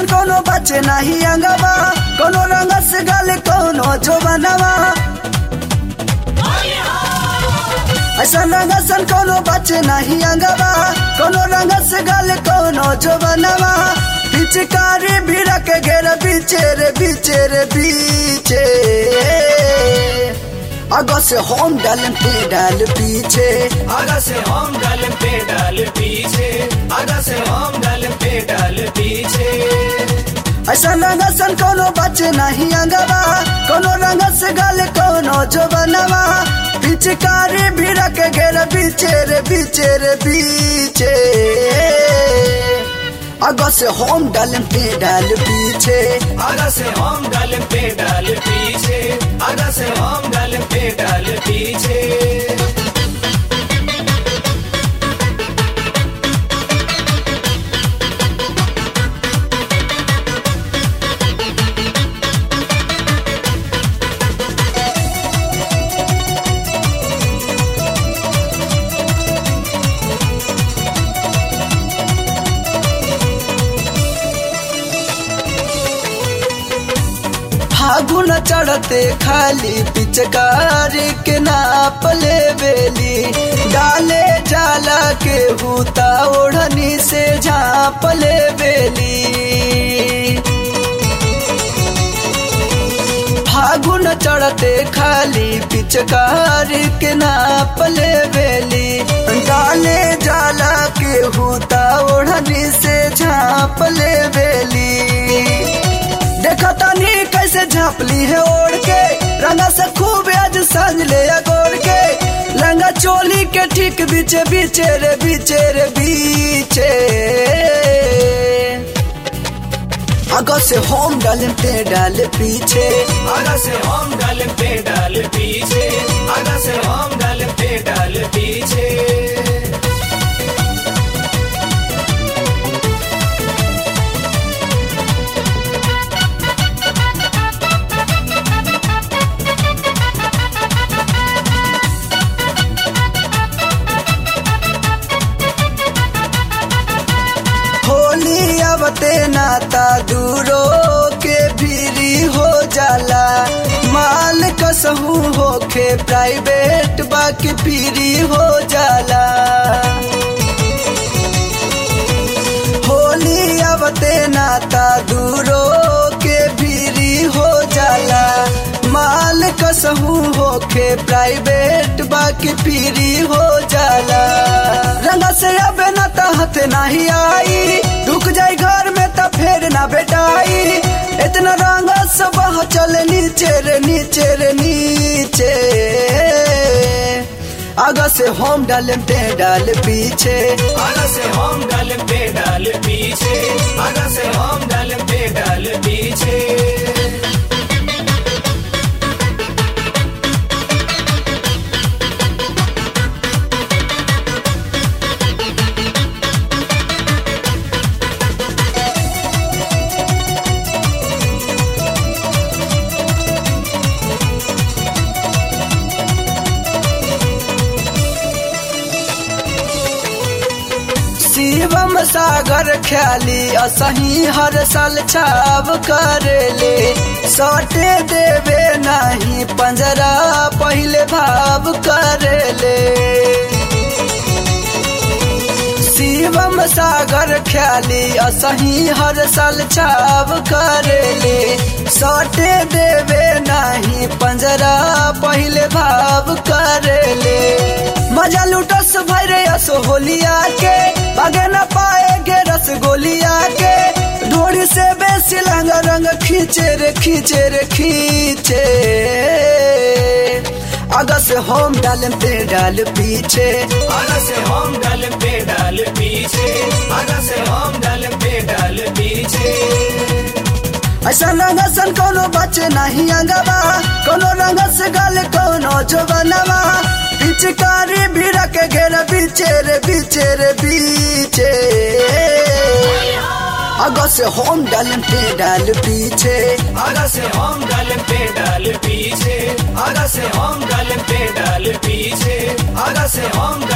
सन कोनो बचे नहीं अंगवा कोनो रंग से गल कोनो जो बनवा ऐसा रंग सन कोनो बचे नहीं अंगवा कोनो रंग से गल कोनो जो बनवा पिचकारी भी रख घेर बीचे रे बीचे रे बीचे अगो से होम डाल पे डाल पीछे आगा से हम डाल पे डाल पीछे आगा से हम डाल पे डाल पीछे ऐसा रंग सन कोनो बचे नहीं अंगवा कोनो रंग से गल कोनो जो बनवा पिचकारी भी रख घेर बीचे रे बीचे रे बीचे अगो से होम डाल पे डाल पीछे आगा से हम डाल पे डाल पीछे आगा से हम डाल पे डाल पीछे फागुन चढ़ते खाली पिचकारी के नाप ले बेली डाले जाला के हूता ओढ़नी से झाप ले बेली फागुन चढ़ते खाली पिचकारी के नाप ले बेली डाले जाला के हूता ओढ़नी से झाप ले बेली देखो तनी कैसे झापली है ओढ़ के रंगा से खूब आज सांझ ले गोड़ के लंगा चोली के ठीक बीचे बीचे रे बीचे रे बीचे अगो से होम डाल पे डाल पीछे आगा से हम डाल पे डाल पीछे आगा से हम डाल पे डाल पीछे होली अबते नाता दूरो के भीरी हो जाला माल कसहू होके प्राइवेट बाकी पीरी हो जाला होली अबते नाता दूरो के भीरी हो जाला माल कसहू होके प्राइवेट बाकी पीरी हो जाला रंगा से अब न तहत नहीं आई रुक जाई घर में त फेर ना बेटाई इतना रंग सब चले नीचे रे नीचे रे नीचे आगा से होम डाल पे डाल पीछे आगा से हम डाल पे डाल पीछे आगा से हम डाल पे डाल पीछे शिवम सागर ख्याली असही हर साल छाव करेले सटे देवे नहीं पंजरा पहले भाव करेले शिवम सागर ख्याली असही हर साल छाव करेले सटे देवे नहीं पंजरा पहले भाव करेले मजा लुटस भरे असो होलिया के बागे न पाएगे रसगोलिया के ढोड़ी से बेसी लंग रंग खींचे रे खींचे रे खींचे आगा से होम डाल पे डाल पीछे आगा से हम डाल पे डाल पीछे आगा से हम डाल पे डाल पीछे ऐसा रंग सन कोनो बचे नहीं अंगवा कोनो रंग से गल कोनो जो बनवा पिचकारी भी रख घेर बीचे रे बीचे रे बीचे अगो से होम डाल पे डाल पीछे आगा से हम डाल पे डाल पीछे आगा से हम डाल पे डाल पीछे आगा से हम डाल